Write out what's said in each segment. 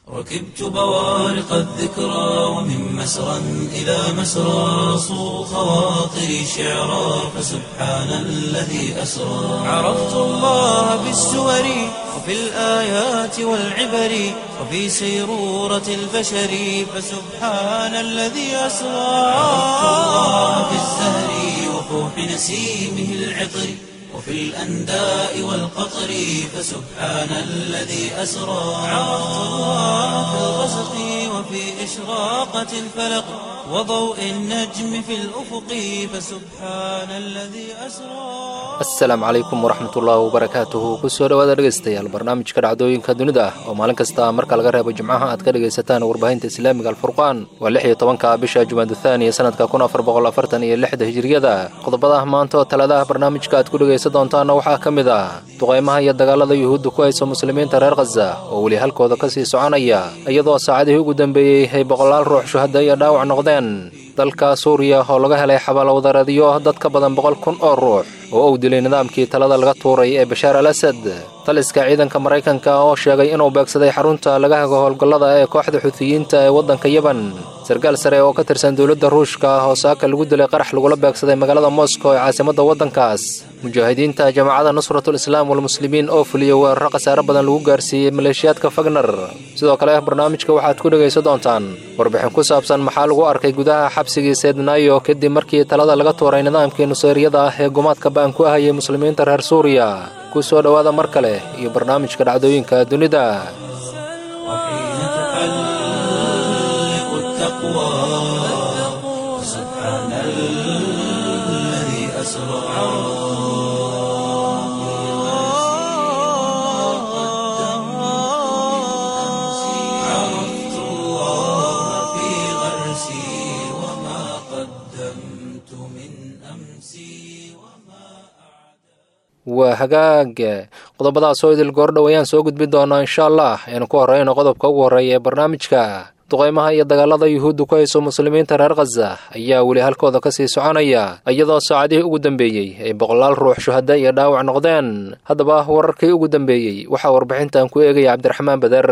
ركبت بوارق الذكرى ومن مسرى إلى مسرى صو خواطري شعرا فسبحان الذي أسرى عرفت الله بالسور وفي الآيات والعبر وفي سيرورة البشر فسبحان الذي أسرى عرفت الله بالزهر وفوح نسيمه العطر وفي الأنداء والقطر فسبحان الذي أسرى عرفت الله في الغسق وفي إشراقة الفلق وضوء النجم في الأفق فسبحان الذي أسرى asalaamu calaykum waraxmatullaahi wabarakaatuhu kusoo dhowaada dhegaystayaal barnaamijka dhacdooyinka dunida ah oo maalin kasta marka laga reebo jimcaha aad ka dhegaysataan warbaahinta islaamiga alfurqaan waa lix iyo tobanka bisha jumaaduthaaniya sanadka kun afar boqol afartan iyo lixda hijiriyada qodobada maanta oo taladaha barnaamijka aad ku dhegaysan doontaanna waxaa ka mid ah duqaymaha iyo dagaalada yuhuudda ku hayso muslimiinta reer khaza oo weli halkooda ka sii soconaya iyadoo saacadihii ugu dambeeyey ay boqolaal ruux shuhada iyo dhaawac noqdeen dalka suuriya oo laga helay xabaalowdareedyo dad ka badan boqol kun oo ruux oo uu dilay nidaamkii talada laga tuuray ee bashaar al asad taliska ciidanka maraykanka oo sheegay inuu beegsaday xarunta laga hago howlgallada ee kooxda xuutiyiinta ee waddanka yeban sarkaal sare oo ka tirsan dowladda ruushka oo saaka lagu dilay qarax lagula beegsaday magaalada moscow ee caasimadda waddankaas mujaahidiinta jamaacadda nusratul islaam walmuslimiin oo fuliyey weeraro khasaare badan lagu gaarsiiyey maleeshiyaadka fagner sidoo kale barnaamijka waxaad ku dhegaysan doontaan warbixin ku saabsan maxaa lagu arkay gudaha xabsigii seydnayo kadib markii talada laga tuuray nidaamkii nuseyriyada ah ee gumaadka ba'an ku ahayay muslimiinta reer suuriya ku soo dhowaada mar kale iyo barnaamijka dhacdooyinka dunida وحين تحلق التقوى فسبحان الذي أسرى عرفت الله في غرسي وما قدمت من أمسي waa hagaag qodobadaas oo idil goordhow ayaan soo gudbi doonaa insha allah aynu ku horreyno qodobka ugu horreeya ee barnaamijka duqaymaha iyo dagaalada yuhuudda ku hayso muslimiinta reer khaza ayaa weli halkooda ka sii soconaya iyadoo saacadihii ugu dambeeyey ay boqolaal ruux shuhada iyo dhaawac noqdeen haddaba wararkii ugu dambeeyey waxaa warbixintan ku eegaya cabdiraxmaan bader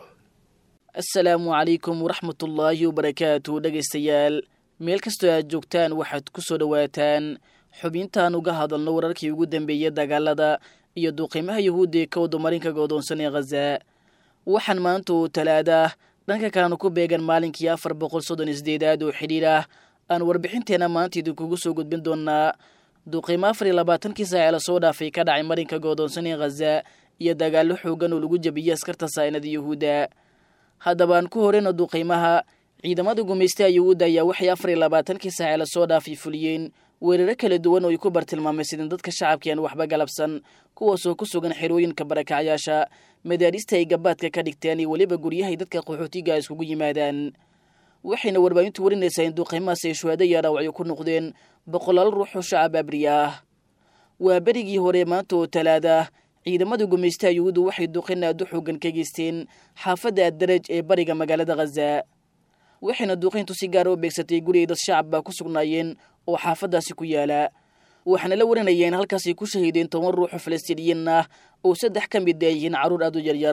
asalaamu calaykum waraxmatullaahi wabarakaatu dhegaystayaal meel kastoo aad joogtaan waxaad ku soo dhowaataan xubintaan uga hadalno wararkii ugu dambeeyey dagaalada iyo duuqiimaha yuhuudda ee ka wadamarinka goodoonsan ee khaza waxaan maanta oo talaada dhanka kalena ku beegan maalinkii afar boqol soddon iyo sideedaad oo xidhiir ah aan warbixinteenna maanta idinkugu soo gudbin doonaa duuqiimo afar iyo labaatankii saace lasoo dhaafay ka dhacay marinka goodoonsan ee khaza iyo dagaallo xoogan oo lagu jabiyey askarta saa'inada yuhuudda haddaba aan ku horeyno duuqiimaha ciidamada gumaystaha yuhuudda ayaa waxay afar iyo labaatankii saace lasoo dhaafay fuliyeen weeraro kala duwan oo ay ku bartilmaamaysadeen dadka shacabka aan waxba galabsan kuwaasoo ku sugan xerooyinka barakacyaasha madaarista ay gabaadka ka dhigteen iyo weliba guryahay dadka qaxootiga iskugu yimaadaan waxayna warbaahintu warinaysaa in duuqiimahaas ay shuhaado iyo dhaawacyo ku noqdeen boqolaal ruux oo shacab abriya ah waa berigii hore maanta oo talaada ciidamada gumaystaha yuhuuddu waxay duqin aad u xoogan ka geysteen xaafadda addaraj ee bariga magaalada khaza waxayna duuqayntu si gaara u beegsatay guri ay dad shacab baa ku sugnaayeen oo xaafaddaasi ku yaala waxaana la warinaya in halkaasay ku shahiideen toban ruux oo falastiiniyiin ah oo saddex ka mid ay yihiin carruur aad u yaryar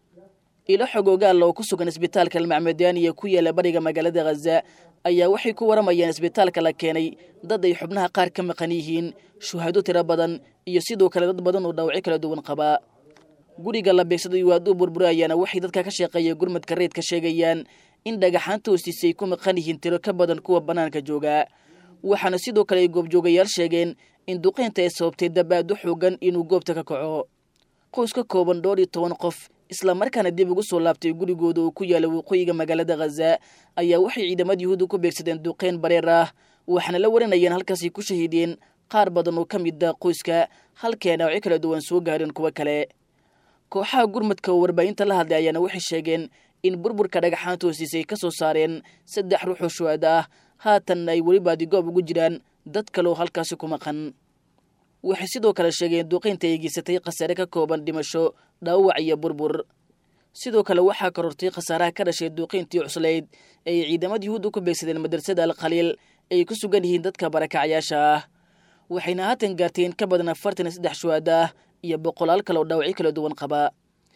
ilo xogoogaalla oo ku sugan isbitaalka almacmadaaniya ku yaala bariga magaalada khaza ayaa waxay ku waramayaan isbitaalka la keenay dad ay xubnaha qaar ka maqan yihiin shuhado tiro badan iyo sidoo kale dad badan oo dhaawacyo kala duwan qabaa guriga la beegsaday waad u burburayaana waxay dadka ka shaqeeya gurmadka reedka sheegayaan in dhagaxaanta hoostiisa ay ku maqan yihiin tiro ka badan kuwa bannaanka jooga waxaana sidoo kale ay goobjoogayaal sheegeen in duqeynta ay sababtay dabaad u xoogan inuu goobta ka kaco qoys ka kooban dhowr iyo toban qof islamarkaana dib ugu soo laabtay gurigooda oo ku yaala waqooyiga magaalada khaza ayaa waxay ciidamada yuhuudda ku beegsadeen duqeyn bareer ah waxaana la warinayeen halkaasay ku shahiideen qaar badan oo ka mid ah qoyska halkee dhaawacyo kala duwan soo gaareen kuwo kale kooxaha gurmadka oo warbaahinta la hadlay ayaana waxay sheegeen in burburka dhagaxaanta hoostiisa ay ka soo saareen saddex ruux oo shuhada ah haatan ay weli baadigoob ugu jiraan dad kale oo halkaasi ku maqan waxay sidoo kale sheegeen duqaynta ay geysatay khasaare ka kooban dhimasho dhaawac iyo burbur sidoo kale waxaa korortay khasaaraha ka dhashay duuqiintii cuslayd ay ciidamada yuhuudda ku beegsadeen madrasada alkhaliil ay ku sugan yihiin dadka barakacyaasha ah waxayna haatan gaartay in ka badan afartan iyo saddex shuhada ah iyo boqolaal kale oo dhaawacyo kala duwan qaba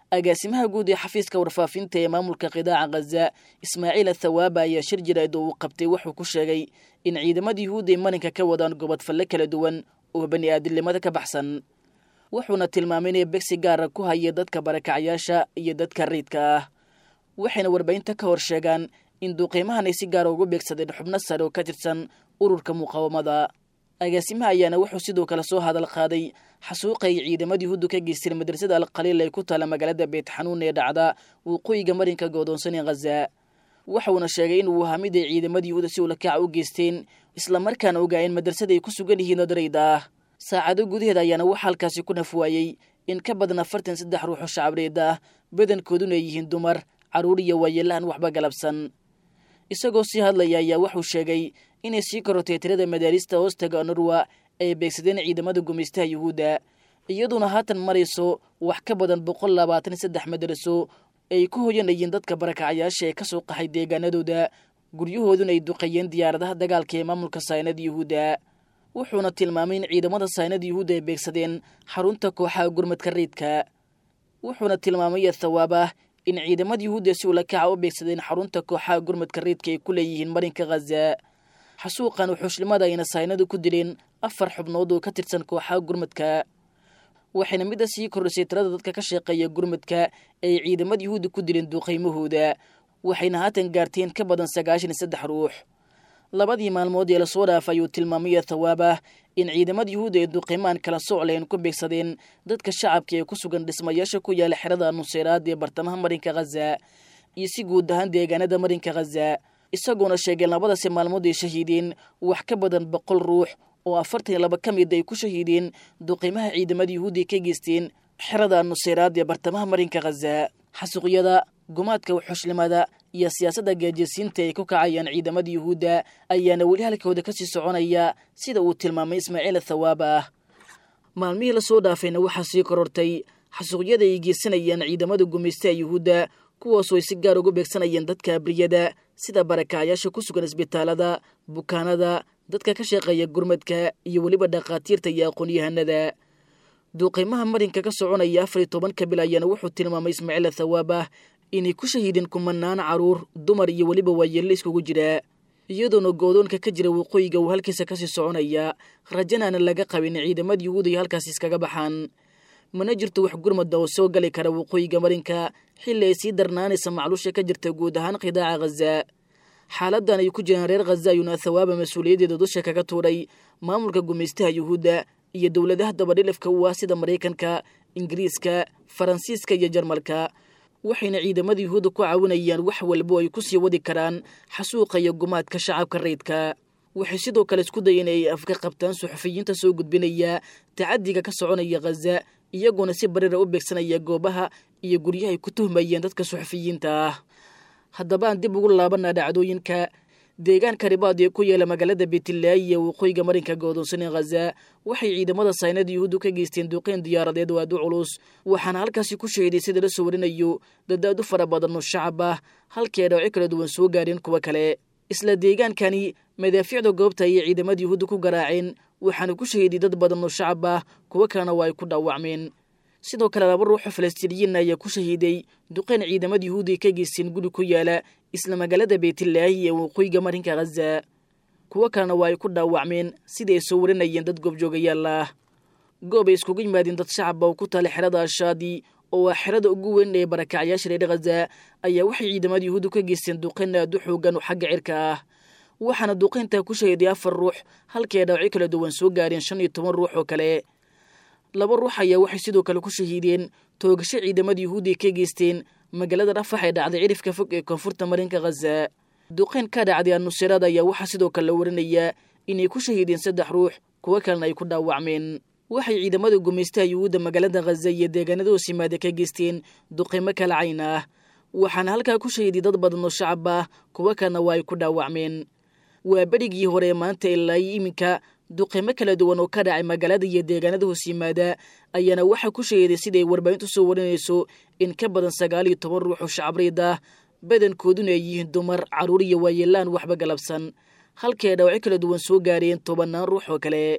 agaasimaha guud ee xafiiska warfaafinta ee maamulka qidaaca khaza ismaaciil athawaaba ayaa shir jirayd oo uu qabtay wuxuu ku sheegay in ciidamada yuhuudda ay marinka ka wadaan gobodfalle kala duwan oo bani aadamnimada ka baxsan wuxuuna tilmaamay inay begsi gaara ku haya dadka barakacyaasha iyo dadka riidka ah waxayna warbaahinta ka hor sheegaan in duuqiimahan ay si gaara ugu beegsadeen xubno sare oo ka tirsan ururka muqaawamada agaasimaha ayaana wuxuu sidoo kale soo hadal qaaday xasuuqa ay ciidamada yuhuuddu ka geysteen madrasada alkhaliil ay ku taala magaalada beetxanuun ee dhacda waqooyiga marinka goodoonsan ee khaza waxuuna sheegay in uu ahaa mid ay ciidamada yuhuudda si ulakaca u geysteen islamarkaana ogaayeen madrasada ay ku sugan yihiin odarayda ah saacado gudaheed ayaana waxaa halkaasi ku nafwaayey in ka badan afartan saddex ruux oo shacabreed ah badankooduna ay yihiin dumar carruur iyo waayeelahan waxba galabsan isagoo sii hadlaya ayaa wuxuu sheegay inay sii korotay tirada madaarista hoostaga norwa ay beegsadeen ciidamada gumaystaha yuhuudda iyaduna haatan marayso wax ka badan boqol labaatan saddex madaraso ay ku hoyanayeen dadka barakacayaasha ee ka soo qaxay deegaanadooda guryahooduna ay duqeeyeen diyaaradaha dagaalka ee maamulka saynada yuhuudda wuxuuna tilmaamay in ciidamada saynada yuhuudda ay beegsadeen xarunta kooxaha gurmadka riidka wuxuuna tilmaamay athawaabah in ciidamada yuhuudda si ulakaca u beegsadeen xarunta kooxaha gurmadka riidka ay ku leeyihiin marinka khaza xasuuqan wuxuushlimada ayna saynadu ku dileen afar xubnood oo ka tirsan kooxaha gurmadka waxayna midda sii kordhisay tirada dadka ka shaqeeya gurmadka ay ciidamada yuhuudda ku dileen duuqiymahooda waxayna haatan gaarteen ka badan sagaashan iyo saddex ruux labadii maalmood ee lasoo dhaafay ayuu tilmaamaya thawaabah in ciidamada yuhuudda ay duuqiimaan kala socleen ku beegsadeen dadka shacabka ee ku sugan dhismayaasha ku yaala xerada nuseyraad ee bartamaha marinka khaza iyo si guud ahaan deegaanada marinka khaza isagoona sheegeen labadasi maalmood ay shahiideen wax ka badan boqol ruux oo afartan iyo laba ka mid ay ku shahiideen duqiimaha ciidamada yuhuudda ka geysteen xerada nuseyraad ee bartamaha marinka khaza xasuuqyada gumaadka wuxushlimada iyo siyaasadda gaajasiinta ay ku kacayaan ciidamada yuhuudda ayaana weli halkooda kasii soconaya sida uu tilmaamay ismaaciil thawaaba ah maalmihii lasoo dhaafayna waxaa sii korortay xasuuqyada ay geysanayaan ciidamada gumaystaha yuhuudda kuwaasoo ay si gaar ugu beegsanayeen dadka abriyada sida barakacyaasha ku sugan isbitaalada bukaanada dadka ka shaqeeya gurmadka iyo weliba dhakhaatiirta iyo aqoon-yahanada duuqiimaha marinka ka soconaya afar iyo tobanka bil ayaana wuxuu tilmaamay ismaaciil thawaabah inay ku shahiideen kumanaan caruur dumar iyo weliba waayeelle iskugu jira iyadoona goodoonka ka jira waqooyiga uu halkiisa kasii soconaya rajanaana laga qabin ciidamada yuhuuda iyo halkaas iskaga baxaan mana jirto wax gurmada oo soo gali kara waqooyiga marinka xilli ay sii darnaanaysa macluusha ka jirta guud ahaan qidaaca khaza xaaladan ay ku jiraan reer khaza ayuuna thawaaba mas-uuliyaddeeda dusha kaga tuuray maamulka gumaystaha yuhuudda iyo dowladaha dabadhilifka u ah sida maraykanka ingiriiska faransiiska iyo jarmalka waxayna ciidamada yuhuudda ku caawinayaan wax walbo ay ku sii wadi karaan xasuuqa iyo gumaadka shacabka rayidka waxay sidoo kale isku dayeen ay afka qabtaan suxufiyiinta soo gudbinaya tacadiga ka soconaya khaza iyagoona si barira u beegsanaya goobaha iyo guryahay ku tuhmayeen dadka suxufiyiinta ah haddaba aan dib ugu laabanaa dhacdooyinka deegaanka ribaad ee ku yaala magaalada beetilaayi ee waqooyiga marinka goodoonsan ee khaza waxay ciidamada saynada yuhuuddu ka geysteen duqeyn diyaaradeed oo aad u culus waxaana halkaasi ku shahiday sida la soo warinayo dad aad u fara badan oo shacab ah halkii ay dhawci kala duwan soo gaadheen kuwa kale isla deegaankani madaafiicda goobta ayay ciidamada yuhuudda ku garaaceen waxaana ku shahiday dad badan oo shacab ah kuwo kalena waa ay ku dhaawacmeen sidoo kale laba ruuxoo falastiiniyiin ayaa ku shahiiday duqeyn ciidamada yuhuudda ay ka geysteen guri ku yaala isla magaalada beetilaahi ee waqooyiga marinka khaza kuwo kalena waa ay ku dhaawacmeen sidai ay soo warinayeen dad goobjoogayaal ah goob ay iskugu yimaadeen dad shacaba oo ku taala xerada ashaadi oo ah xerada ugu weyn ee barakacyaasha reer khaza ayaa waxay ciidamada yuhuudda ka geysteen duqeyn aad u xoogan oo xagga cirka ah waxaana duqeyntaa ku shahiday afar ruux halkii ay dhaawacyo kala duwan soo gaareen shan iyo toban ruux oo kale laba ruux ayaa waxay sidoo kale ku shahiideen toogasho ciidamada yuhuudda ay ka geysteen magaalada rafax ee dhacday cirifka fog ee koonfurta marinka khaza duqeyn ka dhacday anusiraad ayaa waxaa sidoo kale la warinayaa inay ku shahiideen saddex ruux kuwo kalena ay ku dhaawacmeen waxay ciidamada gumaystaha yuhuudda magaalada khaza iyo deegaanada hoos yimaada ka geysteen duqeymo kala cayn ah waxaana halkaa ku shahiiday dad badan oo shacab ah kuwo kalena waa ay ku dhaawacmeen waa berigii hore maanta ilaa iminka duqeymo kala duwan oo ka dhacay magaalada iyo deegaanada hoos yimaada ayaana waxaa ku shahiiday siday warbaahintu soo warinayso in ka badan sagaal iyo toban ruux oo shacabreyd ah badankooduna ay yihiin dumar carruur iyo waayeelaan waxba galabsan halkii ay dhaawacyo kala duwan soo gaareen tobannaan ruux oo kale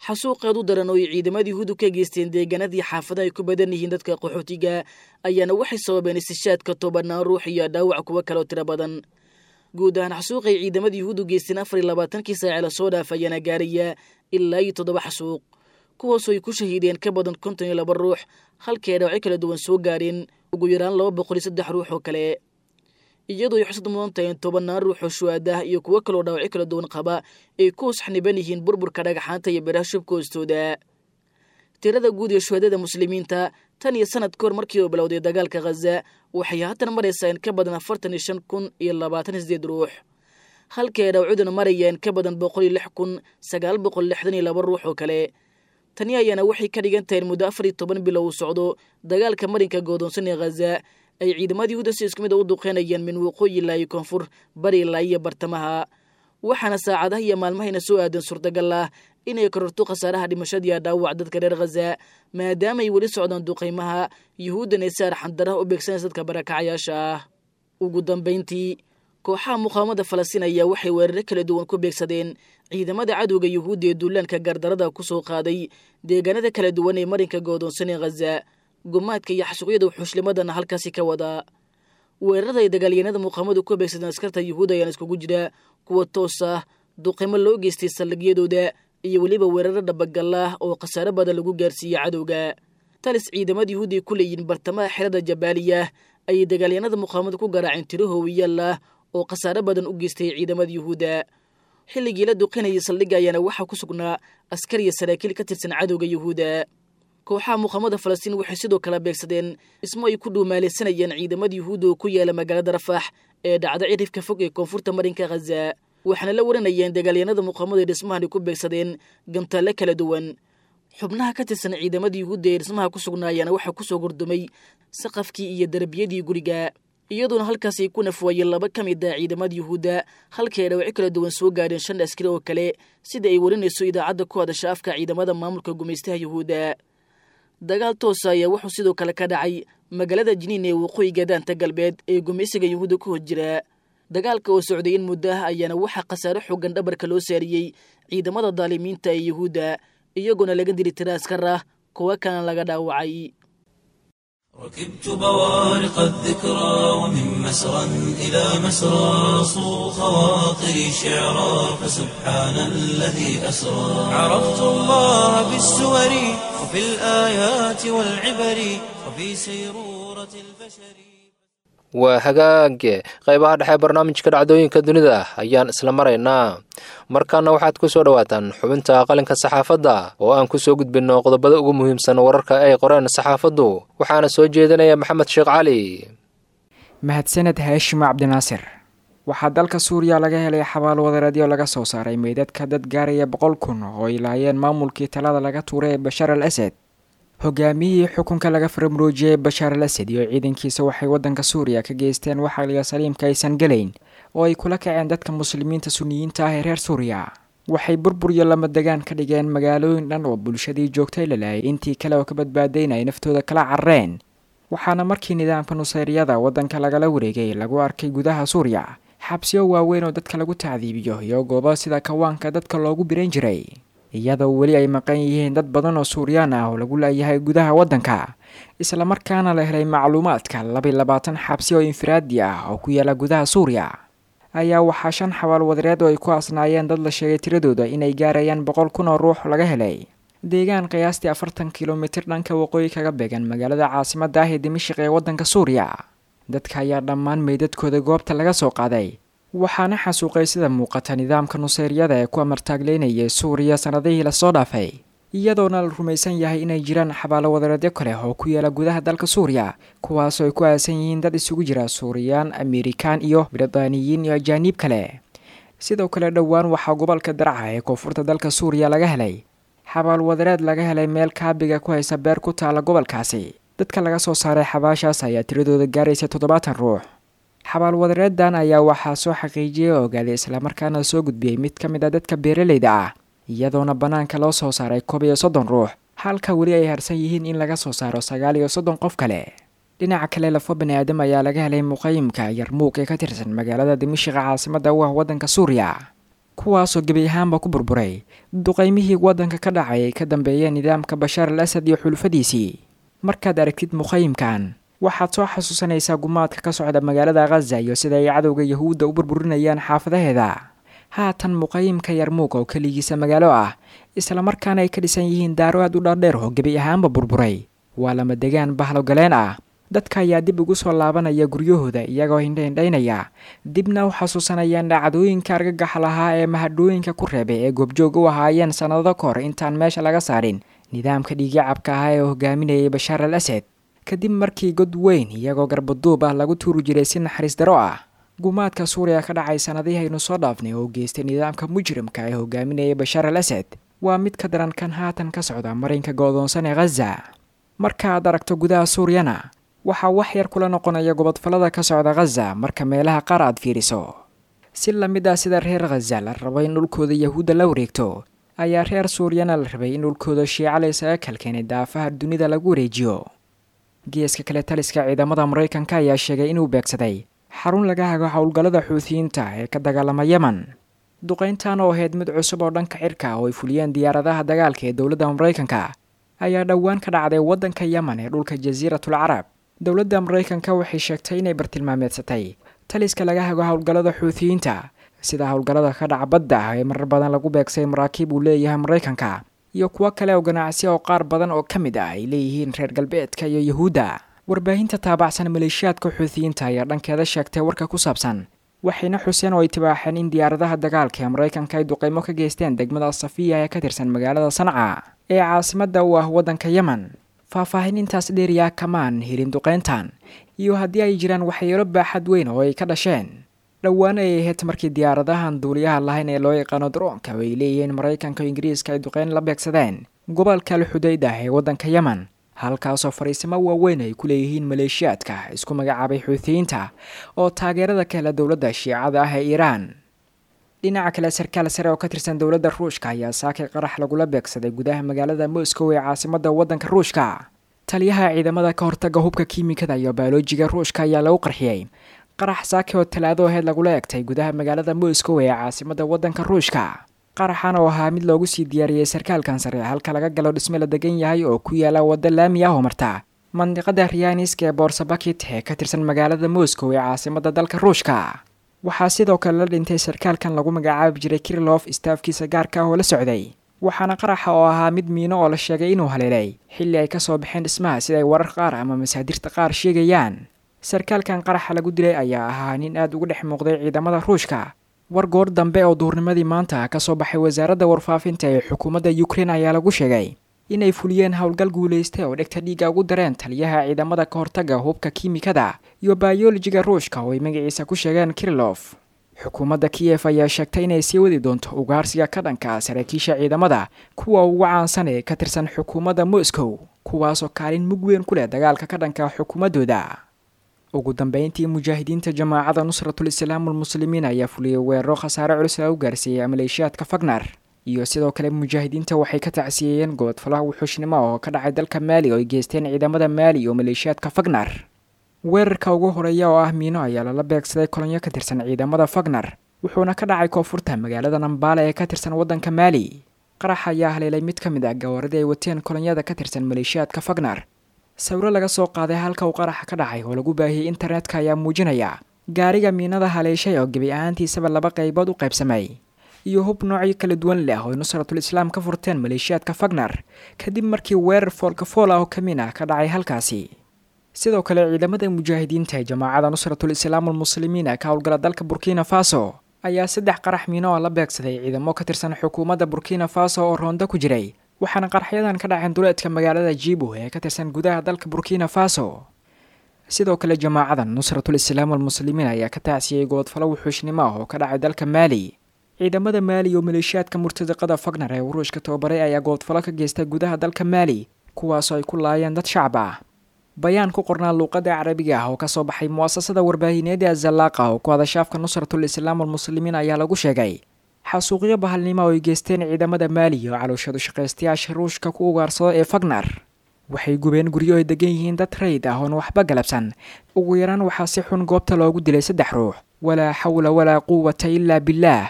xasuuqeed u daran oo ay ciidamadii yuhuuddu ka geysteen deegaanadii xaafadaha ay ku badan yihiin dadka qaxootiga ayaana waxay sababeen istishaadka tobanaan ruux iyo dhaawac kuwo kaleo tiro badan guud ahaan xasuuqay ciidamadii yuhuuddu geysteen afar iyo labaatankii saace lasoo dhaaf ayaana gaaraya ilaa iyo toddoba xasuuq kuwaasoo ay ku shahiideen ka badan konton iyo laba ruux halkii ay dhaawacyo kala duwan soo gaareen ugu yaraan laba boqol iyo saddex ruux oo kale iyadoo ay xusad mudan tahay in tobanaan ruux oo shuhaadah iyo kuwo kaloo dhaawacyo kala duwan qaba ay ku hosxniban yihiin burburka dhagaxaanta iyo biraha shubka hoostooda tirada guud ee shuhadada muslimiinta tan iyo sanad ka hor markii uu bilowday dagaalka khaza waxay haatan maraysaa in ka badan afartan iyo shan kun iyo labaatan iyo sideed ruux halkii ay dhaawacyaduna marayeen ka badan boqol iyo lix kun sagaal boqol lixdan iyo laba ruux oo kale tani ayaana waxay ka dhigan tahay in muddo afar iyo toban bilow uu socdo dagaalka marinka goodoonsan ee khaza ay ciidamadii yuhuuda si isku mid a u duqeynayeen min waqooyi ilaa iyo koonfur bari ilaa iyo bartamaha waxaana saacadaha iyo maalmahayna soo aadan suurtagal ah inay kororto khasaaraha dhimashadiiya dhaawac dadka reer khaza maadaama ay weli socdaan duqaymaha yuhuuddan ay si arxandaraha u beegsanaysa dadka barakacayaasha ah ugu dambayntii kooxaha muqaawamada falastiin ayaa waxay weeraro kala duwan ku beegsadeen ciidamada cadowga yuhuudda ee duulaanka gardarada ku soo qaaday deegaanada kala duwan ee marinka goodoonsan ee khaza gumaadka iyo xasuuqyada wuxuushlimadana halkaasi ka wadaa weerarada ay dagaalyahanada muqaamadu ku beegsadeen askarta yuhuud ayaan iskugu jira kuwa toos ah duqimo loo geystay saldhigyadooda iyo weliba weeraro dhabagal ah oo khasaaro badan lagu gaarsiiyey cadowga talis ciidamada yuhuud ay ku leeyihiin bartamaha xerada jabaaliya ayay dagaalyahanada muqaamadu ku garaaceen tiro hoowiyaal ah oo khasaaro badan u geystay ciidamada yuhuudda xilligii la duqinayay saldhigga ayaana waxaa ku sugnaa askar iyo saraakiil ka tirsan cadowga yuhuudda kooxaha muqaamada falastiin waxay sidoo kale beegsadeen dhismo ay ku dhuumaalaysanayeen ciidamada yuhuudda oo ku yaala magaalada rafax ee dhacda cirifka fog ee koonfurta marinka khaza waxaana la waranayeen dagaalyahanada muqaamadu ay dhismahan ku beegsadeen gamtaalle kala duwan xubnaha ka tirsan ciidamada yuhuudda ee dhismaha ku sugnaayaana waxaa kusoo gordumay saqafkii iyo darbiyadii guriga iyadoona halkaasi ay ku nafwaayeen laba ka mid ah ciidamada yuhuudda halkii ay dhawacyo kala duwan soo gaadheen shan askari oo kale sida ay warinayso idaacadda ku hadasha afka ciidamada maamulka gumaystaha yuhuudda dagaal toosa ayaa wuxuu sidoo kale ka dhacay magaalada jiniin ee waqooyiga daanta galbeed ee gumaysiga yuhuudda ku hor jira dagaalka oo socday in muddo ah ayaana waxaa khasaaro xoogan dhabarka loo saariyey ciidamada daalimiinta ee yuhuudda iyagoona laga diri tira askar ah kuwo kalena laga dhaawacay ركبت بوارق الذكرى ومن مسرى إلى مسرى صو خواطري شعرا فسبحان الذي أسرى عرفت الله بالسور وفي الآيات والعبر وفي سيرورة البشر waa hagaage qaybaha dhexe barnaamijka dhacdooyinka dunida ayaan isla maraynaa markaana waxaad ku soo dhowaataan xubinta qalinka saxaafadda oo aan ku soo gudbinno qodobada ugu muhiimsan wararka ay qoreen saxaafaddu waxaana soo jeedinaya maxamed sheekh cali mahadsaned haashimo cabdinaasir waxaa dalka suuriya laga helay xabaal wadareedyo laga soo saaray meydadka dad gaaraya boqol kun oo ay laayeen maamulkii talada laga tuuray ee bashaar al asad hogaamiyihii xukunka laga farmaroojiyey bashaar al asad iyo ciidankiisa waxay waddanka suuriya ka geysteen waxaliga saliimka aysan gelayn oo ay kula kaceen dadka muslimiinta suniyiinta ah ee reer suuriya waxay burbur iyo lama degaan ka dhigeen magaalooyin dhan oo bulshadii joogtay la laayay intii kale oo ka badbaadayn ay naftooda kala carareen waxaana markii nidaamka nusayryada waddanka lagala wareegay lagu arkay gudaha suuriya xabsiyo waaweyn oo dadka lagu tacdiibiyo iyo goobo sida kawaanka dadka loogu biran jiray iyadoo weli ay maqan yihiin dad badan oo suuriyaan ah oo lagu laayahay gudaha waddanka islamarkaana la helay macluumaadka labiy labaatan xabsi oo infiraadi ah oo ku yaala gudaha suuriya ayaa waxaa shan xabaal wadareed oo ay ku asnaayeen dad la sheegay tiradooda inay gaarayaan boqol kun oo ruux laga helay deegaan qiyaastii afartan kilomitir dhanka waqooyi kaga beegan magaalada caasimada ah ee dimashiq ee waddanka suuriya dadka ayaa dhammaan meydadkooda goobta laga soo qaaday waxaana xasuuqay sida muuqata nidaamka nusayryada ee ku amartaagleynayay suuriya sannadihii lasoo dhaafay iyadoona la rumaysan yahay inay jiraan xabaalo wadareedyo kale oo ku yaala gudaha dalka suuriya kuwaasoo ay ku aasan yihiin dad isugu jira suuriyaan amerikaan iyo britaniyiin iyo ajaaniib kale sidoo kale dhowaan waxaa gobolka darca ee koonfurta dalka suuriya laga helay xabaal wadareed laga helay meel kaabiga ku haysa beer ku taala gobolkaasi dadka laga soo saaray xabaashaas ayaa tiradooda gaaraysa toddobaatan ruux xabaal wadareedan ayaa waxaa soo xaqiijiyay oo ogaaday islamarkaana soo gudbiyey mid ka mid a dadka beeraleyda ah iyadoona bannaanka loo soo saaray koob iyo soddon ruux halka weli ay harsan yihiin in laga soo saaro sagaal iyo soddon qof kale dhinaca kale lafo bani aadam ayaa laga helay muqayimka yarmuuq ee ka tirsan magaalada dimashiqa caasimada u ah waddanka suuriya kuwaasoo gebi ahaanba ku burburay duqaymihii waddanka ka dhacay ay ka dambeeyeen nidaamka bashaar al asad iyo xulufadiisii markaad aragtid muqayimkan waxaad soo xasuusanaysaa gumaadka ka socda magaalada khaza iyo sida ay cadowga yahuudda u burburinayaan xaafadaheeda haatan muqayimka yarmuug oo keligiisa magaalo ah islamarkaana ay ka dhisan yihiin daaro aad u dhaadheer oo gebi ahaanba burburay waa lama degaan bahlo galeen ah dadka ayaa dib ugu soo laabanaya guryahooda iyagoo hindhaindhaynaya dibna u xasuusanayaan dhacdooyinka argagaxa lahaa ee mahadhooyinka ku reebay ee goobjoog u ahaayeen sannado ka hor intaan meesha laga saarin nidaamka dhiigyacabka ahaa ee hogaaminayay bashaar al asad kadib markii god weyn iyagoo garbaduub ah lagu tuuri jiray si naxariis daro ah gumaadka suuriya ka dhacay sannadihii aynu soo dhaafnay oo geystay nidaamka mujrimka ee hogaaminayay bashaar al asad waa mid ka daran kan haatan ka socda marinka goodoonsan ee khaza marka aad aragto gudaha suuriyana waxaa wax yar kula noqonaya gobodfallada ka socda khaza marka meelaha qaar aad fiiriso si lamid ah sida reer khaza la rabo in dhulkooda yahuudda la wareegto ayaa reer suuriyana la rabay in dhulkooda shiica la isaga kalkeenay daafaha dunida lagu wareejiyo geeska kale taliska ciidamada maraykanka ayaa sheegay inuu beegsaday xarun laga hago howlgallada xuutiyiinta ee ka dagaalama yemen duqayntan oo ahayd mid cusub oo dhanka cirka oo ay fuliyeen diyaaradaha dagaalka ee dowladda maraykanka ayaa dhowaan ka dhacday waddanka yemen ee dhulka jasiiratul carab dowladda maraykanka waxay sheegtay inay bartilmaameedsatay taliska laga hago howlgallada xuutiyiinta sida howlgallada ka dhaca badda ah ee marar badan lagu beegsay maraakiib uu leeyahay maraykanka iyo kuwo kale oo ganacsi oo qaar badan oo ka mid ah ay leeyihiin reer galbeedka iyo yahuudda warbaahinta taabacsan maleeshiyaadka xuutiyiinta ayaa dhankeeda sheegtay warka ku saabsan waxayna xuseen oo ay tibaaxeen in diyaaradaha dagaalka ee maraykanka ay duqaymo ka geysteen degmada safiya ee ka tirsan magaalada sanca ee caasimadda u ah waddanka yemen faahfaahin intaas dheeriyaa kamaan helin duqayntan iyo haddii ay jiraan waxyeelo baaxad weyn oo ay ka dhasheen dhowaan ay ahayd markii diyaaradahan duuliyaha lahayn ee loo yaqaano daroonka oo ay leeyihiin maraykanka oo ingiriiska ay duqayn la beegsadeen gobolka alxudayd ah ee waddanka yemen halkaasoo fariisimo waaweyn ay ku leeyihiin maleeshiyaadka isku magacaabay xuutiyiinta oo taageerada ka hela dowladda shiicada ah ee iiraan dhinaca kale sarkaal sare oo ka tirsan dowladda ruushka ayaa saakay qarax lagula beegsaday gudaha magaalada moscow ee caasimadda waddanka ruushka taliyaha ciidamada ka hortaga hubka kiimikada iyo baolojiga ruushka ayaa lagu qarxiyey qarax saaki oo talaado aheyd lagula egtay gudaha magaalada moscow ee caasimadda waddanka ruushka qaraxan oo ahaa mid loogu sii diyaariyey sarkaalkan sare halka laga galo dhisme la degan yahay oo ku yaala waddo laami ah oo marta mandiqada riyaaniska ee boorsabakit ee ka tirsan magaalada moscow ee caasimadda dalka ruushka waxaa sidoo kale la dhintay sarkaalkan lagu magacaabi jiray kirilof istaafkiisa gaarka ah oo la socday waxaana qaraxa oo ahaa mid miino oo la sheegay inuu haleelay xilli ay kasoo baxeen dhismaha sida ay warar qaar ama masaadirta qaar sheegayaan sarkaalkan qaraxa lagu dilay ayaa ahaa nin aad uga dhex muuqday ciidamada ruushka war goor dambe oo duurnimadii maanta ka soo baxay wasaaradda warfaafinta ee xukuumadda ukrein ayaa lagu sheegay inay fuliyeen howlgal guulaystay oo dhegta dhiigga ugu dareen taliyaha ciidamada ka hortaga hubka kiimikada iyo bayolojiga ruushka oo ay magaciisa ku sheegeen kirilof xukuumadda kiyef ayaa sheegtay inay sii wadi doonto ugaarsiga ka dhanka ah saraakiisha ciidamada kuwa ugu caansan ee ka tirsan xukuumadda moscow kuwaasoo kaalin mug weyn ku leh dagaalka ka dhanka xukuumaddooda ugu dambeyntii mujaahidiinta jamaacada nusratul islaam almuslimiin ayaa fuliyey weeraro khasaare culus lagu gaarsiiyey maleeshiyaadka fagnar iyo sidoo kale mujaahidiinta waxay ka tacsiyeeyeen gobodfalaha wuxuushnimo oo ka dhacay dalka maali oo ay geysteen ciidamada maali iyo maleeshiyaadka fagnar weerarka ugu horeeya oo ah miino ayaa lala beegsaday kolonyo ka tirsan ciidamada fagnar wuxuuna ka dhacay koonfurta magaalada nambaale ee ka tirsan waddanka maali qarax ayaa haleelay mid ka mid ah gawaaradii ay wateen kolonyada ka tirsan maleeshiyaadka fagnar sawiro laga soo qaaday halka uu qaraxa ka dhacay oo lagu baahiyey internetka ayaa muujinaya gaariga miinada haleeshay oo gebi ahaantiisaba laba qaybood u qaybsamay iyo hub noocyo kala duwan leh oo nusratul islaam ka furteen maleeshiyaadka fagnar kadib markii weerar foolkafool ah oo ka min ah ka dhacay halkaasi sidoo kale ciidamada mujaahidiinta ee jamaacada nusratul islaam almuslimiin ee ka howlgala dalka burkina faso ayaa saddex qarax miino oo la beegsaday ciidamo ka tirsan xukuumadda burkina faso oo roonda ku jiray waxaana qaraxyadan ka dhaceen duleedka magaalada jibo ee ka tirsan gudaha dalka burkina faso sidoo kale jamaacadan nusratul islaam almuslimiin ayaa ka tacsiyey gobodfalo wuxuushnimo ah oo ka dhacay dalka maali ciidamada maali iyo maleeshiyaadka murtadiqada fagnar ee wuruushka tababaray ayaa gobodfalo ka geystay gudaha dalka maali kuwaasoo ay ku laayeen dad shacab ah bayaan ku qornaa luuqadda carabiga ah oo kasoo baxay mu'asasada warbaahineed ee azalaaqa oo ku hadashaafka nusratul islaam almuslimiin ayaa lagu sheegay xasuuqyo bahalnimo oo ay geysteen ciidamada maali iyo calooshadu shaqaystayaasha ruushka ku ugaarsado ee fagnar waxay gubeen guryo ay degan yihiin dad rayd ah oon waxba galabsan ugu yaraan waxaa si xun goobta loogu dilay saddex ruux walaa xawla walaa quwata ilaa bilaah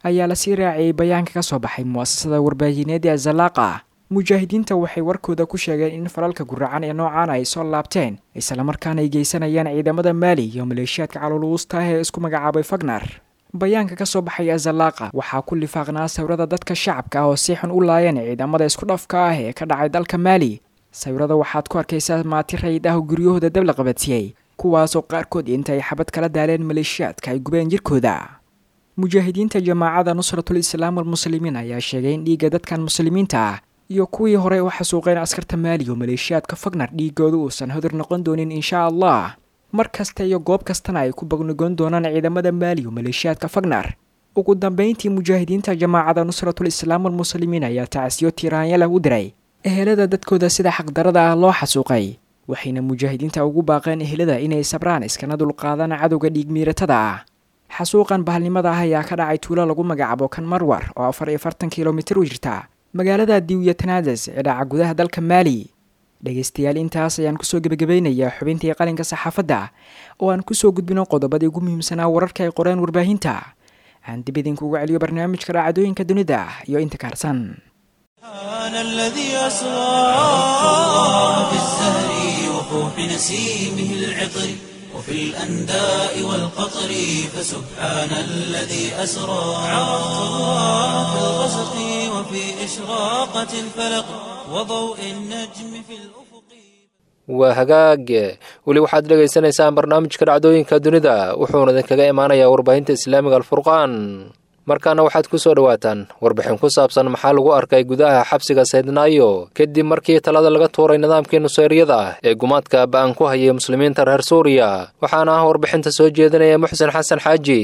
ayaa lasii raaciyey bayaanka ka soo baxay mu'asasada warbaahineed ee azalaaqa mujaahidiinta waxay warkooda ku sheegeen in falalka guracan ee noocaan ay soo laabteen islamarkaana ay geysanayaan ciidamada maali iyo maleeshiyaadka caloluusta ah ee isku magacaabay fagnar bayaanka ka soo baxay azalaaqa waxaa ku lifaaqnaa sawirada dadka shacabka ah oo si xun u laayeen ciidamada isku dhafka ah ee ka dhacay dalka maali sawirada waxaad ku arkaysaa maati rayid ah oo guryahooda dab la qabatiyey kuwaasoo qaarkood inta ay xabad kala daaleen maleeshiyaadka ay gubeen jirkooda mujaahidiinta jamaacada nusratul islaam walmuslimiin ayaa sheegay in dhiigga dadkan muslimiinta ah iyo kuwii horey u xasuuqeen askarta maali oo maleeshiyaadka fagnar dhiigooda uusan hodur noqon doonin inshaa allah mar kasta iyo goob kastana ay ku bagnugoon doonaan ciidamada maali oo maleeshiyaadka fagnar ugu dambeyntii mujaahidiinta jamaacada nusratul islaam walmuslimiin ayaa tacsiyo tiiraanya u diray ehelada dadkooda sida xaqdarada ah loo xasuuqay waxayna mujaahidiinta ugu baaqeen ehelada inay sabraan iskana dulqaadaan cadowga dhiigmiiratada ah xasuuqan bahalnimada ah ayaa ka dhacay tuulo lagu magacaabo kan marwar oo afar iyo fartan kilomitir u jirta magaalada diwiya tanades ee dhaca gudaha dalka maali dhegaystayaal intaas ayaan kusoo gebagabaynayaa xubintii qalinka saxaafadda oo aan kusoo gudbino qodobadii ugu muhiimsanaa wararka ay qoreen warbaahinta aan dib idinkuugu celiyo barnaamijka raacadooyinka dunida iyo inta kaarsan سبحان الذي أسرى عرفت الله بالزهر وفوح نسيمه العطر وفي الأنداء والقطر فسبحان الذي أسرى عرفت الله في الغسق وفي إشراقة الفلق وضوء النجم في الأفق waa hagaage weli waxaad dhegaysanaysaan barnaamijka dhacdooyinka dunida wuxuuna idinkaga imaanayaa warbaahinta islaamiga alfurqaan markaana waxaad ku soo dhowaataan warbixin ku saabsan maxaa lagu arkay gudaha xabsiga saydnaayo kadib markii talada laga tuuray nidaamkii nusayryada ah ee gumaadka ba'an ku hayay muslimiinta reer suuriya waxaana ah warbixinta soo jeedinaya muxsen xasan xaaji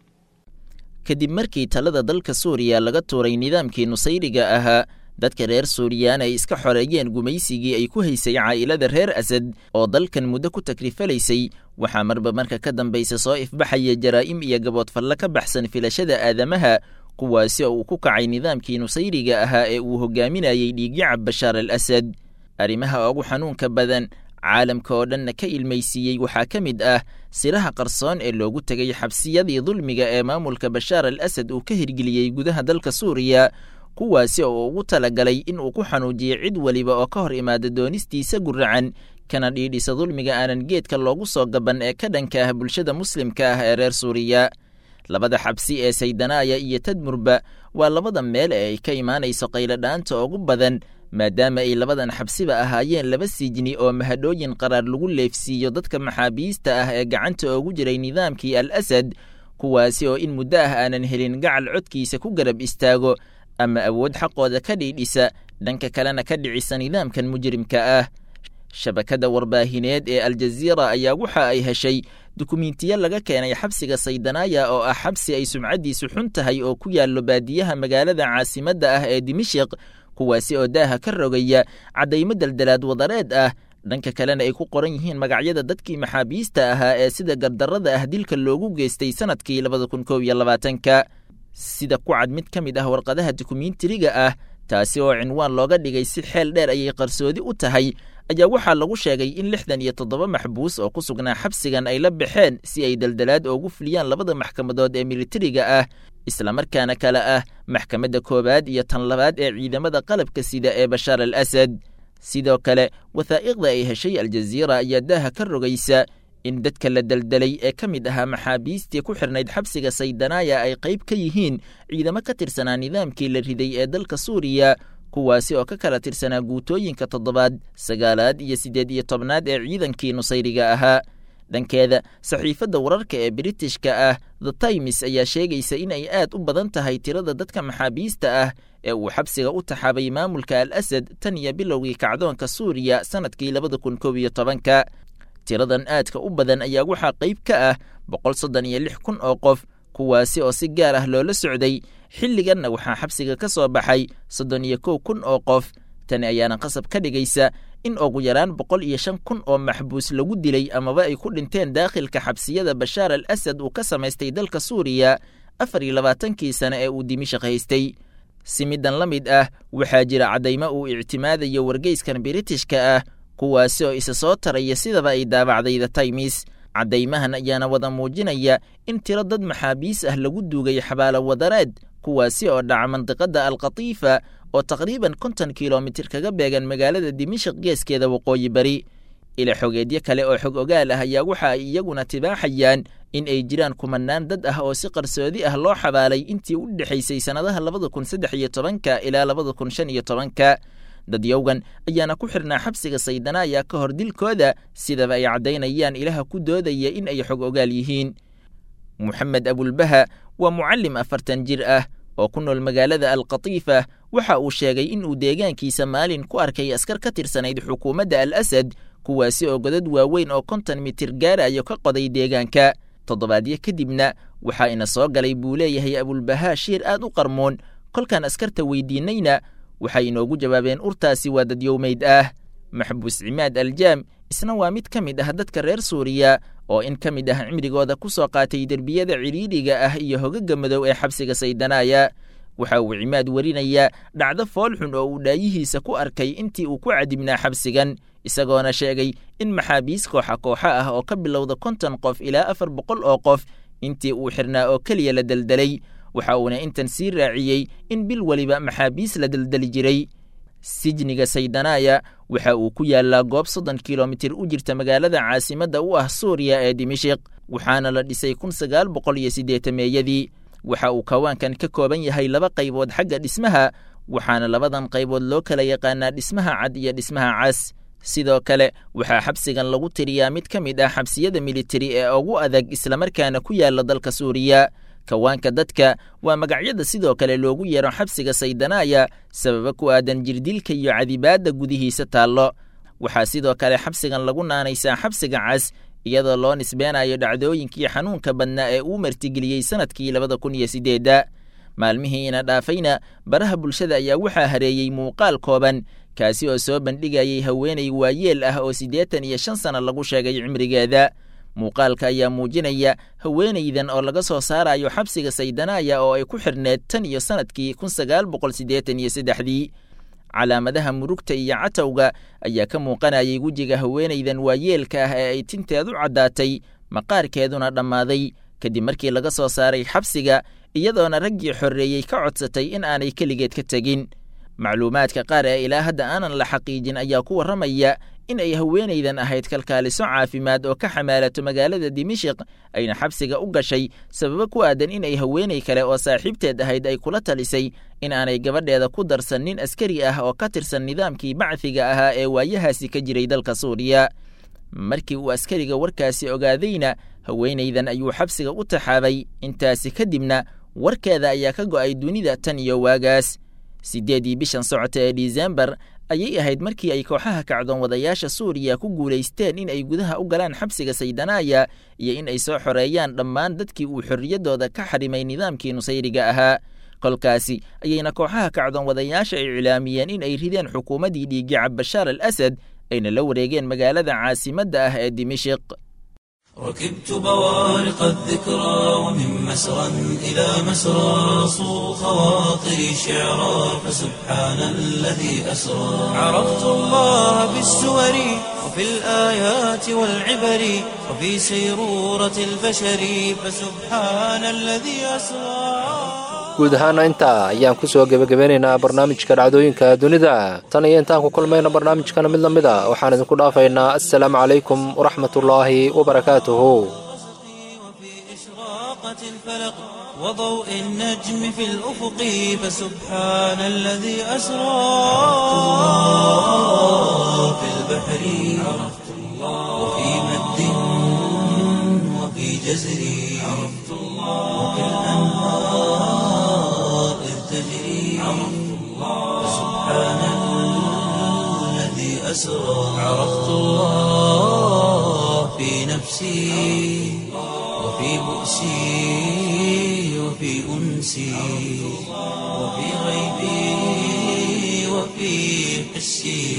kadib markii talada dalka suuriya laga tuuray nidaamkii nusayriga ahaa dadka reer suuriyaan ay iska xoreeyeen gumaysigii ay ku haysay caa'ilada reer asad oo dalkan muddo ku takrifalaysay waxaa marba marka ka dambaysa soo ifbaxaya jaraa'im iyo gaboodfalle ka baxsan filashada aadamaha kuwaasi oo uu ku kacay nidaamkii nusayriga ahaa ee uu hogaaminayey dhiigyacab bashaar al asad arrimaha ugu xanuunka badan caalamka oo dhanna ka ilmaysiiyey waxaa ka mid ah siraha qarsoon ee loogu tegay xabsiyadii dulmiga ee maamulka bashaar al asad uu ka hirgeliyey gudaha dalka suuriya kuwaasi oo ugu talagalay in uu ku xanuujiyo cid weliba oo ka hor imaada doonistiisa guracan kana dhiidhisa dulmiga aanan geedka loogu soo gaban ee ka dhanka ah bulshada muslimka ah ee reer suuriya labada xabsi ee saydanaaya iyo tadmurba waa labada meel ee ay ka imaanayso qayladhaanta ugu badan maadaama ay labadan xabsiba ahaayeen laba sijni oo mahadhooyin qaraar lagu leefsiiyo dadka maxaabiista ah ee gacanta oogu jiray nidaamkii al asad kuwaasi oo in muddo ah aanan helin gacal codkiisa ku garab istaago ama awood xaqooda ka dhiidhisa dhanka kalena ka dhicisa nidaamkan mujrimka ah shabakadda warbaahineed ee aljaziira ayaa waxa ay heshay dukumentiyo laga keenay xabsiga saydanaaya oo ah xabsi ay sumcaddiisu xun tahay oo ku yaallo baadiyaha magaalada caasimadda ah ee dimishiq kuwaasi oo daaha ka rogaya caddaymo daldalaad wadareed ah dhanka kalena ay ku qoran yihiin magacyada dadkii maxaabiista ahaa ee sida gardarrada ah dilka loogu geystay sannadkii labada kun kow iyo labaatanka sida ku cad mid ka mid ah warqadaha dukumentariga ah taasi oo cinwaan looga dhigay si xeel dheer ayay qarsoodi u tahay ayaa waxaa lagu sheegay in lixdan iyo toddoba maxbuus oo ku sugnaa xabsigan ay la baxeen si ay daldalaad oogu fuliyaan labada maxkamadood ee militariga ah islamarkaana kale ah maxkamadda koowaad iyo tan labaad ee ciidamada qalabka sida ee bashaar al asad sidoo kale wathaa'iqda ay heshay aljaziira ayaa daaha ka rogaysa in dadka la daldalay ee ka mid ahaa maxaabiistii ku xirnayd xabsiga saydanaaya ay qayb ka yihiin ciidamo ka tirsanaa nidaamkii la riday ee dalka suuriya kuwaasi oo ka kala tirsanaa guutooyinka toddobaad sagaalaad iyo siddeed iyo tobnaad ee ciidankii nusayriga ahaa dhankeeda saxiifadda wararka ee britishka ah the times ayaa sheegaysa in ay aad u badan tahay tirada dadka maxaabiista ah ee uu xabsiga u taxaabay maamulka al asad tan iyo bilowgii kacdoonka suuriya sannadkii labada kun koob iyo tobanka tiradan aadka u badan ayaa waxaa qayb ka ah boqol soddon iyo lix kun oo qof kuwaasi oo si gaar ah loola socday xilliganna waxaa xabsiga ka soo baxay soddon iyo kow kun oo qof tani ayaana qasab ka dhigaysa in ugu yaraan boqol iyo shan kun oo maxbuus lagu dilay amaba ay ku dhinteen daakhilka xabsiyada bashaar al asad uu ka samaystay dalka suuriya afar iyo labaatankii sane ee uu dimishaq haystay si middan la mid ah waxaa jira caddaymo uu ictimaadayo wargeyskan biritishka ah kuwaasi oo isa soo taraya sidaba ay daabacday the times caddaymahan ayaana wada muujinaya in tiro dad maxaabiis ah lagu duugay xabaalo wadareed kuwaasi oo dhaca mandiqadda alkhatiifa oo taqriiban konton kilomitir kaga beegan magaalada dimashik geeskeeda waqooyi bari ila xogeedyo kale oo xog ogaal ah ayaa waxa ay iyaguna tibaaxayaan in ay jiraan kumanaan dad ah oo si qarsoodi ah loo xabaalay intii u dhexaysay sannadaha labada kun saddex iyo tobanka ilaa labada kun shan iyo tobanka dadyowgan ayaana ku xirnaa xabsiga saydanaaya ka hor dilkooda sidaba ay caddaynayaan ilaha ku doodaya in ay xog ogaal yihiin moxamed abulbaha waa mucallim afartan jir ah oo ku nool magaalada alkhatiifa waxa uu sheegay in uu deegaankiisa maalin ku arkay askar ka tirsanayd xukuumadda al asad kuwaasi oo godad waaweyn oo konton mitir gaarayo ka qoday deegaanka toddobaadyo kadibna waxaa ina soo galay buu leeyahay abulbahaa shiir aad u qarmoon kolkaan askarta weydiinayna waxay inoogu jawaabeen urtaasi waa dadyowmeyd ah maxbuus cimaad aljaam isna waa mid ka mid ah dadka reer suuriya oo in ka mid ah cimrigooda ku soo qaatay derbiyada cidhiidhiga ah iyo hogaga madow ee xabsiga saydanaaya waxa uu cimaad werinayaa dhacdo foolxun oo uu dhaayihiisa ku arkay intii uu ku cadibnaa xabsigan isagoona sheegay in maxaabiis kooxa kooxa ah oo ka bilowda konton qof ilaa afar boqol oo qof intii uu xirnaa oo keliya la deldelay waxa uuna intan sii raaciyey in bil weliba maxaabiis la deldeli jiray sijniga saydanaaya waxa uu ku yaallaa goob soddon kilomitir u jirta magaalada caasimadda u ah suuriya ee dimashik waxaana la dhisay kun sagaal boqol iyo siddeetameeyadii waxa uu kawaankan ka kooban yahay laba qaybood xagga dhismaha waxaana labadan qaybood loo kala yaqaanaa dhismaha cad iyo dhismaha cas sidoo kale waxaa xabsigan lagu tiriyaa mid ka mid ah xabsiyada militari ee ugu adag islamarkaana ku yaalla dalka suuriya kawaanka dadka waa magacyada sidoo kale loogu yeero xabsiga saydanaaya sababa ku aadan jirdilka iyo cadibaadda gudihiisa taallo waxaa sidoo kale xabsigan lagu naanaysaa xabsiga cas iyadoo loo nisbeenayo dhacdooyinkii xanuunka badnaa ee uu martigeliyey sannadkii labada kun iyo siddeedda maalmihiina dhaafayna baraha bulshada ayaa waxaa hareeyey muuqaal kooban kaasi oo soo bandhigayay haweenay waayeel ah oo siddeetan iyo shan sanno lagu sheegay cimrigeeda muuqaalka ayaa muujinaya haweenaydan oo laga soo saarayo xabsiga saydanaaya oo ay ku xirneed tan iyo sannadkii kun sagaal boqol siddeetan iyo saddexdii calaamadaha murugta iyo catowga ayaa ka muuqanayay wejiga haweenaydan waayeelka ah ee ay tinteedu caddaatay maqaarkeeduna dhammaaday kadib markii laga soo saaray xabsiga iyadoona raggii xorreeyey ka codsatay in aanay keligeed ka tegin macluumaadka qaar ee ilaa hadda aanan la xaqiijin ayaa ku warramaya in ay haweenaydan ahayd kalkaaliso caafimaad oo ka xamaalato magaalada dimashik ayna xabsiga u gashay sababo ku aadan in ay haweenay kale oo saaxiibteed ahayd ay kula talisay in aanay gabadheeda ku darsan nin askari ah oo ka tirsan nidaamkii bacfiga ahaa ee waayahaasi ka jiray dalka suuriya markii uu askariga warkaasi ogaadayna haweenaydan ayuu xabsiga u taxaabay intaasi kadibna warkeeda ayaa ka go'ay dunida tan iyo waagaas siddeedii bishan socota ee disembar ayay ahayd markii ay kooxaha kacdoon wadayaasha suuriya ku guulaysteen in ay gudaha u galaan xabsiga saydanaaya iyo in ay soo xoreeyaan dhammaan dadkii uu xorriyaddooda ka xarimay nidaamkii nusayriga ahaa kolkaasi ayayna kooxaha kacdoon wadayaasha iclaamiyeen in ay rideen xukuumaddii dhiiggacab bashaar al asad ayna la wareegeen magaalada caasimadda ah ee dimashik ركبت بوارق الذكرى ومن مسرى إلى مسرى صو خواطري شعرا فسبحان الذي أسرى عرفت الله بالسور وفي الآيات والعبر وفي سيرورة البشر فسبحان الذي أسرى guud ahaana intaa ayaan ku soo gebagabeynaynaa barnaamijka dhacdooyinka dunida tan iyo intaan ku kulmayna barnaamijkana mid la mid a waxaan idinku dhaafaynaa assalaamu calaykum waraxmatullaahi wabarakaatuhu وضوء النجم في الأفق فسبحان الذي أسرى في البحر عرفت الله وفي مد وفي جزر عرفت الله وفي الأنهار إذ تجري فسبحان الذي أسرى عرفت الله في نفسي وفي بؤسي وفي أنسي وفي غيبي وفي حسي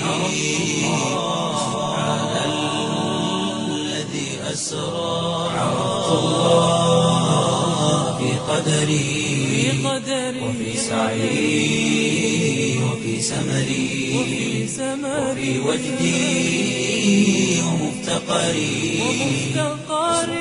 سبحان الذي أسرى عرفت الله في قدري وفي سعي وفي سمري وفي وجدي ومفتقري